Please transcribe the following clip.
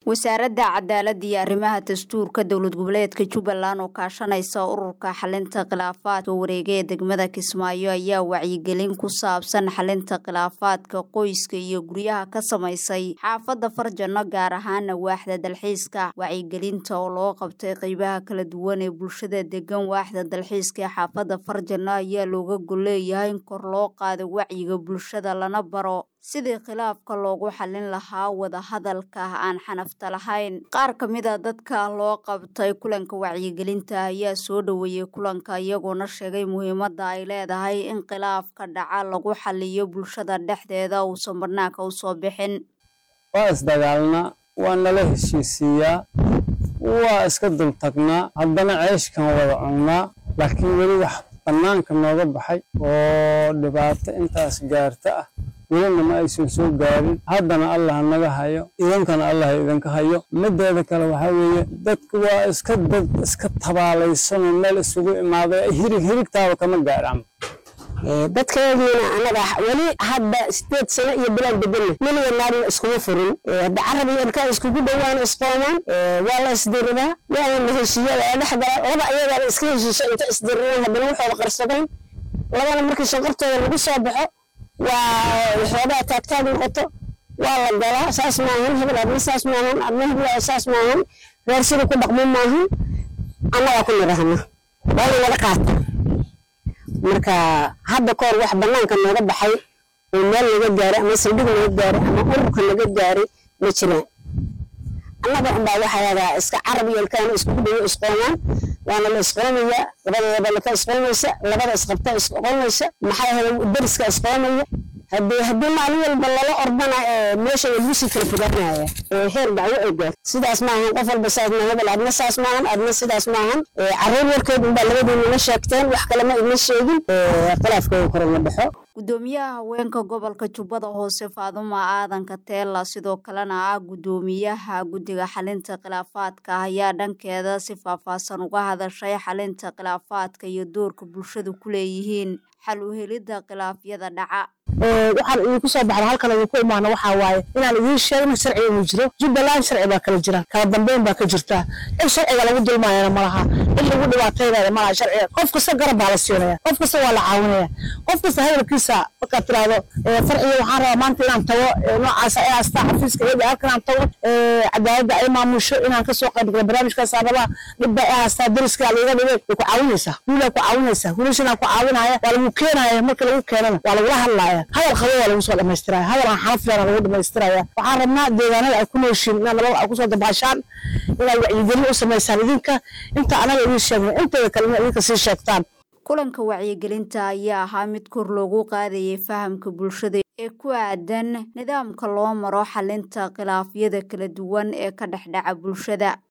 wasaaradda cadaaladda iyo arrimaha dastuurka dowlad goboleedka jubbaland oo kaashanaysa ururka xalinta khilaafaadka wareega ee degmada kismaayo ayaa wacyigelin ku saabsan xalinta khilaafaadka qoyska iyo guryaha ka samaysay xaafadda farjano gaar ahaana waaxda dalxiiska wacyigelinta oo loo qabtay qeybaha kala duwan ee bulshada degan waaxda dalxiiska ee xaafadda farjano ayaa looga golleeyahay in kor loo qaado wacyiga bulshada lana baro sidii khilaafka loogu xallin lahaa wadahadalka aan xanafta lahayn qaar ka mid a dadka loo qabtay kulanka wacyigelinta ayaa soo dhoweeyey kulanka iyagoona sheegay muhiimadda ay leedahay in khilaafka dhaca lagu xaliyo bulshada dhexdeeda uusan banaanka usoo bixin waa isdagaalnaa waa nala heshiisiiyaa waa iska dultagnaa haddana ceeshkan wada cunnaa laakiin weli wax bannaanka nooga baxay oo dhibaato intaas gaarta ah welina ma aysan soo gaarin haddana allah naga hayo idankana allah idinka hayo mideeda kale waxaa weeye dadku waa iska dad iska tabaalaysanoo meel isugu imaaday hirig hirigtaaba kama gaaraan dadkeediina anaga weli hadda sideed sano iyo bilaan bedelna weliga naagna iskuma furin hadda carab iyo ilkaa iskugu dhowaan isqoomaan waa la isdiridaa waana la heshiiya waa dhex gala laba ayagaana iska heshiisha inta isdiriraan haddana waxooda qarsadeen labana markii shanqartooda lagu soo baxo waa waxoogaa taagtaag noqoto waa la galaa saas maahan hebel adna saas maahan adna hebel saas maahan reer sida ku dhaqmo maahan annagaa ku nidhahna waa la wada qaata marka hadda kahor wax banaanka nooga baxay oo meel naga gaaray ama saldhig naga gaaray ama ururka naga gaaray ma jiraan annaga unbaa waxaa iska carab iyo ilkaana iskugu dhawo isqoomaan waana la isqoomaya labadeeda laka isqoomaysa labada isqabta isqoomaysa maxaa hele dariska isqoomaya haddii haddii maalin walba lala ordana meesha lagu sii kala fogaanaya heer dacwo ay gaar sidaas maahan qof walba saas ma hebel adna saas maahan adna sidaas maahan carruur warkeed unbaa labadiinala sheegteen wax kale ma idma sheegin khilaafkooda kore la dhexo gudoomiyaha haweenka gobolka jubbada hoose faaduma aadanka teela sidoo kalena ah gudoomiyaha guddiga xalinta khilaafaadka ayaa dhankeeda si faahfaahsan uga hadashay xalinta khilaafaadka iyo doorka bulshadu ku leeyihiin xal u helidda khilaafyada dhaca waxaan idinku soo baxda halkan idinku imaano waxaa waaye inaan idiin sheegno sharciga inuu jiro jubbaland sharci baa kala jira kala dambeyn baa ka jirta in sharciga lagu dulmaayana malaha in lagu dhibaataynaya malaha sharciga qof kasta garab baa la siinaya qof kasta waa la caawinaya qof kasta hadalkiisa markaad tiraahdo farciga waxaan rabaa maanta inaan tago noocaas ay haastaa xafiiska iyada halkan aan tago cadaaladda ay maamusho inaan kasoo qaybgalo barnaamijkaas rabaa dhibba ay haastaa dariska liiga dhigay way ku caawinaysaa wiilaa ku caawinaysaa wiilashanaa ku caawinaya waa lagu keenaya marka lagu keenana waa lagula hadlaaya hadal qabo waa lagu soo dhamaystiraya hadal aan xaraf leena lagu dhamaystiraya waxaan rabnaa deegaanada ay ku nooshiin inaad nabad ay kusoo dabaashaan inaad wacyigelin u samaysaan idinka inta anaga idiin sheegna inteeda kale inaad idinka sii sheegtaan kulanka wacyigelinta ayaa ahaa mid kor loogu qaadayay fahamka bulshada ee ku aadan nidaamka loo maro xalinta khilaafyada kala duwan ee ka dhexdhaca bulshada